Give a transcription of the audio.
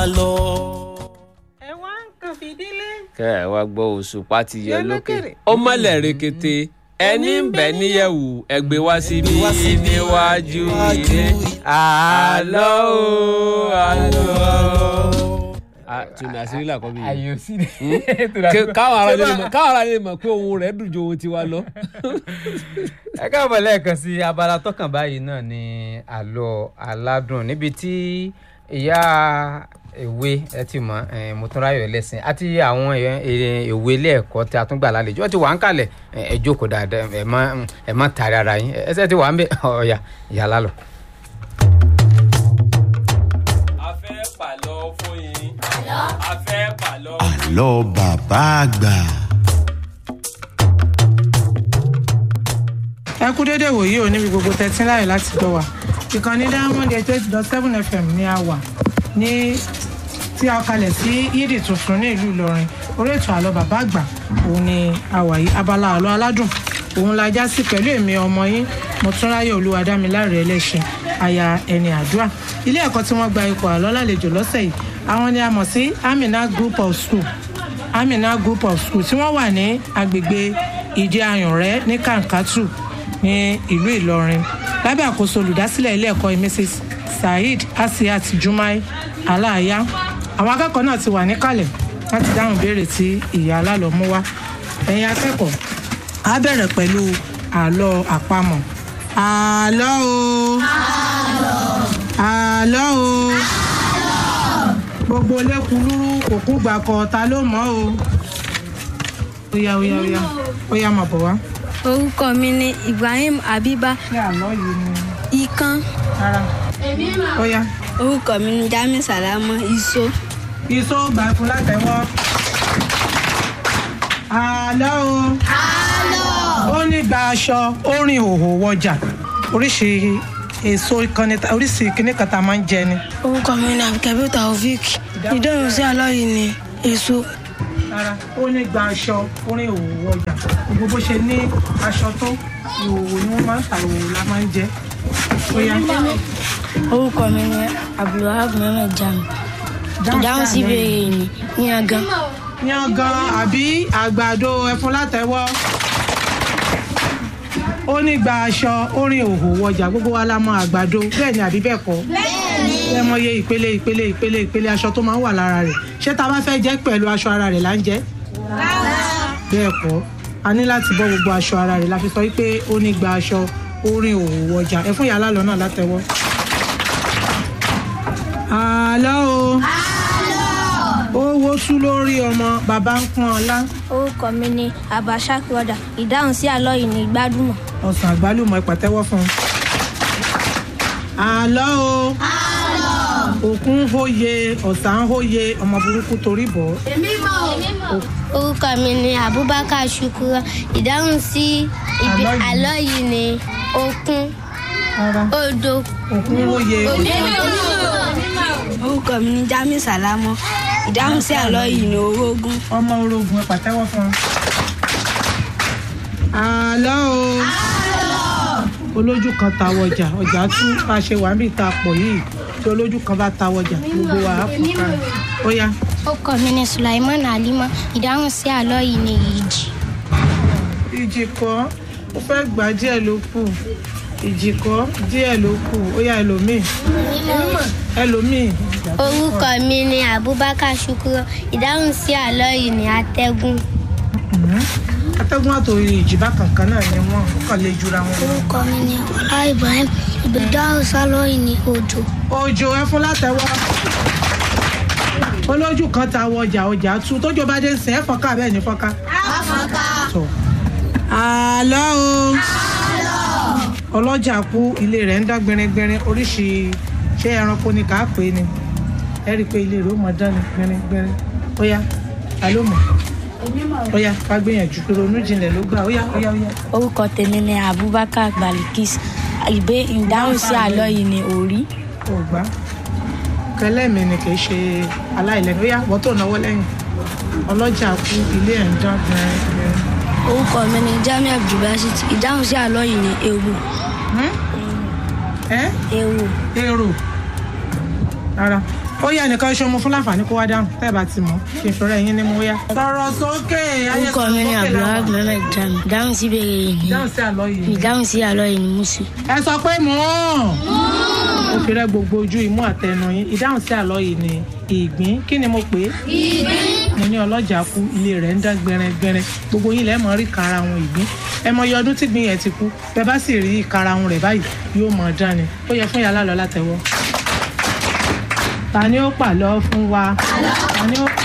lọ. ẹ wá ń kàn fìdílé. kẹ́ ẹ wá gbọ́ òṣùpá ti yẹ Yẹ lókè lókèrè. ó mọ́lẹ̀ rekete ẹni ń bẹ níyẹ̀wù ẹgbẹ́ wá síbí wá síbí níwájú níwájú ilé àlọ́ o àlọ́. tùmí àṣírí làkọ́ mi yìí àyè sí ni. Ké- káwọn ará lè mọ̀ káwọn ará lè mọ̀ pé ohun rẹ̀ dùn ju ohun tiwa lọ. ẹ káàbọ̀ lẹ́ẹ̀kan sí abala tọkàn báyìí náà ni àlọ́ aládùn níbi tí ìyá èwe ẹ ti mọ̀ eh, Mọ́túnráyọ̀ ẹlẹ́sìn àti àwọn èèyàn- èèyàn èwe ilé ẹ̀kọ́ tí a tún gbà lálejò ẹ ti wà ń kalẹ̀ ẹ ẹ jókòó dáadáa ẹ má ẹ má tàrí ara yín ẹsẹ̀ ti wà ń bẹ ọ̀ya ìyá lálọ́. a fẹ́ pàlọ́ fún yín a fẹ́ pàlọ́. àlọ́ bàbá àgbà. ẹ kú dédé wòye ò níbi gbogbo tẹ́tí láyè láti gbọ́ wa ìkànnì diamond eight eight dot seven fm ní a wà ní tí a kalẹ̀ sí yídì tuntun ní ìlú ìlọrin orí ètò àlọ́ bàbá àgbà òun ni a wà yìí abala àlọ́ aládùn òun la já sí pẹ̀lú èmi ọmọ yín mọ̀túnráyọ̀ olúwadámiláre ẹlẹ́ṣin aya ẹni àdúrà ilé ẹ̀kọ́ tí wọ́n gba ipò àlọ́ lálejò lọ́sẹ̀ yìí àwọn ni a mọ̀ sí amina group of school amina group of school tí wọ́n wà ní agbègbè ìdí ayùnrẹ́ ní kankatu ní ìlú ìlọrin lábẹ́ àkóso olùdásílẹ̀ ilé ẹ̀kọ́ mrs saheed asiat jumai aláàyá àwọn akẹ́kọ̀ọ́ náà ti wà níkàlẹ̀ láti dáhùn béèrè tí ìyá alálọ́ mú wá ẹ̀yin akẹ́kọ̀ọ́ á bẹ̀rẹ̀ pẹ̀lú àlọ́ àpamọ̀ àlọ́ o àlọ́ o gbogbo lẹ́kùnrúrú òkú gbàkọ̀ ta ló mọ̀ o ó yá ó yá ó yá ó yá máa bọ̀ wá. orúkọ mi ni ibrahim abiba ṣé àlọ́ yìí ni ikan rárá ó yá orúkọ mi ni jami salama iso iṣó gbà fún látẹ̀wọ́. àlọ́ o ó ní gba aṣọ ó rìn òhò wọjà oríṣi èso ìkànnì oríṣi kìnnì kan tá a máa ń jẹ ni. orúkọ mi ni abdulkabir taofik ìdáhùn sí àlọ́ yìí ni èso rárá ó ní gba aṣọ ó rìn òhò wọjà gbogbo bó ṣe ní aṣọ tó ìhòòhò ni wọ́n máa ń ta ìhòòhò la máa ń jẹ. ó yá orúkọ mi ni abdulwahab mohammed jami ìdáhùn sí ìbéèrè yìí ni yangan yangan àbí àgbàdo ẹfun látẹwọ́ ó ní gba aṣọ ó rìn òhò wọjà gbogbo wa la mọ àgbàdo bẹ́ẹ̀ ni àbí bẹ́ẹ̀ kọ́ ẹ mọ iye ìpele ìpele ìpele ìpele aṣọ tó máa ń wà lára rẹ̀ ṣé tá a bá fẹ́ jẹ pẹ̀lú aṣọ ara rẹ̀ là ń jẹ bẹ́ẹ̀ kọ́ a ní láti bọ́ gbogbo aṣọ ara rẹ̀ la fi sọ pé ó ní gba aṣọ ó rìn òhò wọjà ẹ fún yàrá lọ náà látẹwọ́. àlọ́ o ó wo sú lórí ọmọ bàbá ń pọ́n ọlá orúkọ mi ni abashak wada ìdáhùn sí àlọ́ yìí ni gbádùmọ̀ ọsàn àgbálùmọ̀ ìpàtẹ́wọ́ fún un. àlọ́ o òkun ń hóye ọ̀sán ń hóye ọmọ burúkú torí bọ̀ ọ́. orúkọ mi ni abubakar shukura ìdáhùn sí ibi Àlọ́ yìí. àlọ́ yìí ni okun rárá odò òkun ń hóye orúkọ mi ni jami salamo ìdáhùn sí àlọ́ yìí ni orógún ọmọ orogun ìpàtẹ́wọ́ fún un. àlọ́ o olójú kan ta wọjà ọjà tú bá a ṣe wà níbi ìta pọ̀ yìí tí olójú kan bá ta wọjà gbogbo wa á fún ká ó yá orúkọ mi ni sulaiman alima ìdáhùn sí àlọ́ yìí ni ìjì ìjì kọ́ ó fẹ́ gbà díẹ̀ ló kù ìjì kọ́ díẹ̀ ló kù ó yá ẹlòmíì ẹlòmíì orúkọ mi ni abubakar shukuro ìdáhùn sí àlọ́ yìí ni atẹ́gùn atẹ́gùn àtòrí ìjì bákan kan náà ni wọ́n ó kàn lè jura wọn. lọ. orúkọ mi ni ọlá ibrahim ìdáhùn sí àlọ́ yìí ni òjò òjò ẹ fún látẹwọ́ olójú kan ta wọjà ọjà tú tójò bá dé sìn ẹ fọ́nká bẹ́ẹ̀ ni fọ́nká. Tọ̀. àlọ́ o ọlọ́jà kú ilé rẹ̀ ń dá gbẹringbẹrin oríṣi ṣé ẹranko ni kà á pè é ni ẹ rí i pé ilé rẹ̀ ó mọ dán ni gbẹringbẹrin ó yá ta ló mọ̀ ó yá ká gbìyànjú pé ronú jinlẹ̀ ló gbà ó yá ó yá ó yá. orúkọ tèmi ni abubakar balikis ìgbé ìdáhùn sí àlọ́ yìí ni òrí ò gbá kẹlẹ́mi ni kì í ṣe aláìlẹ́nu ó yá wọ́n tó náwó lẹ́yìn ọlọ́jà kú ilé ẹ̀ ń dán gbẹringbẹrin. orúkọ mi ni jamiu abdulbasit ìdáhùn sí àlọ́ yìí ni ewu ẹ ewu èrò rárá ó yẹ nìkan ṣe ọmọ fún láǹfààní kó wá dáhùn tẹ́ ẹ bá ti mọ̀ kí n fẹ́rẹ̀ yín ní mo yá. sọ̀rọ̀ sókè ayé orúkọ mi ni abdulhaq mohammed jami dáhùn sí ìbéèrè yìí ni dáhùn sí àlọ́ yìí. ìdáhùn sí àlọ́ yìí ni musu ẹ sọ pé mò ń. ó fi rẹ́ gbogbo ojú imú àtẹnu yín ìdáhùn sí àlọ́ yìí ni ìgbín kí ni mo pè é. ìgbín. mo ní ọlọ́jà kú ilé rẹ̀ ń dán gbẹrẹgbẹrẹ gbogbo yín lẹ́ẹ̀ mọ̀ rí karahun ìgbín ẹ mọ iye ọdún tí ìgbín yẹn ti kú bẹ́ẹ̀ bá sì rí karahun rẹ̀ báyìí yóò mọ̀ dán ni ó yẹ fún yàrá lọ látẹ̀wọ́. ta ni ó pàlọ́ fún wa? ta ni ó